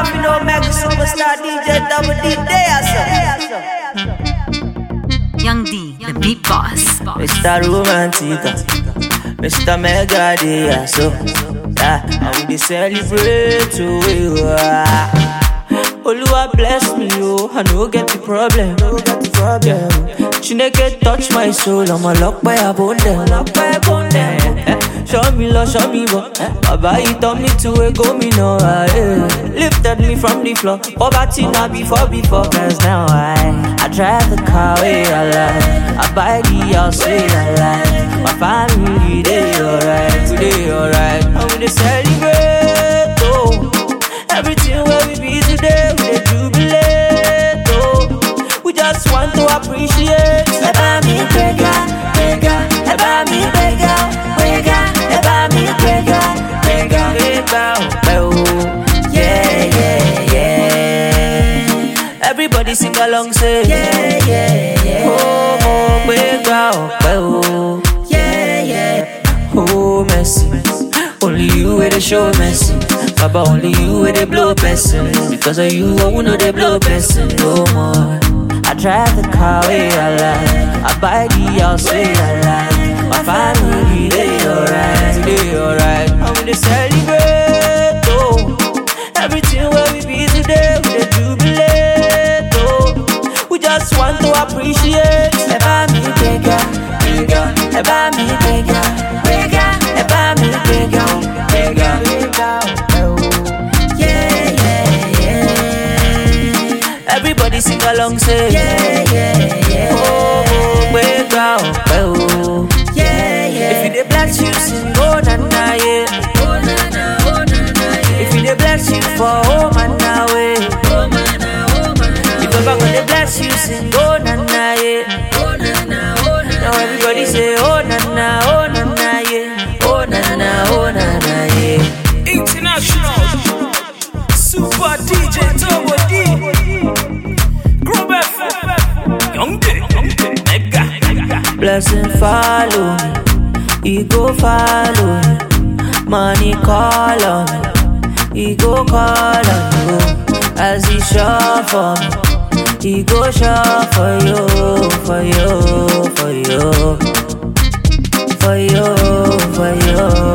man, you know, Mega Superstar DJ Double D there, sir. Young D, the beat boss. Mr. Romantica, Mr. Mega Dia, so yeah, and we dey celebrate who we are. Oluwa bless me, oh, I no get the problem. No get the problem. Chineke touch my soul, I'm a lock by a bone them, lock by a bone them. Eh, Show me love, show me what. Baba, he turned me to a gomino. Eh. Lifted me from the floor. Poverty not before, before. Cause now I, I drive the car way I like. I buy the house way I like. My family, they alright. We they alright. And we they celebrate, oh. Everything where we be today, we dey jubilate, oh. We just want to appreciate. Ẹ bá mi gbéga, gbéga. Ẹ bá mi gbéga, gbéga. Ẹ bá mi gbéga, gbéga. Gbéga ọpẹ́ o. Yeah, yeah, yeah. Everybody sing along, say. Yeah, yeah, yeah. Oh, mo gbéga ọpẹ́ o. Yeah, yeah. Oh, mercy. Only you where they show mercy. Baba, only you where they blow person. Because of you, I will know they blow person no more. I drive the car way I like. I buy the house way I like. My family, they alright, they alright. And we they celebrate, oh. Everything where we be today, we they jubilate, oh. We just want to appreciate. Ẹ bá mi gbéga, gbéga. Ẹ bá mi gbéga, gbéga. Ẹ bá mi gbéga, gbéga. Gbéga ọpẹ́ o. Yeah, yeah, yeah. Everybody sing along, say. Yeah, yeah, yeah. Oh, mo gbéga ọpẹ́ o. Yeah, yeah. If you dey bless you, sing oh na na yeah. Oh na na, oh na na yeah. If you dey bless you for oh man na way. Oh man na, oh man na. If Baba go dey bless you, sing oh na na yeah. Oh na na, oh na na. Now everybody say oh na na, oh na na yeah. Oh na na, oh na na yeah. International Super DJ Turbo D Group F Young D Mega Blessing follow me, he go follow me. Money call on me, he go call on you. As he sure for me, he go sure for you, for you, for you, for you, for you.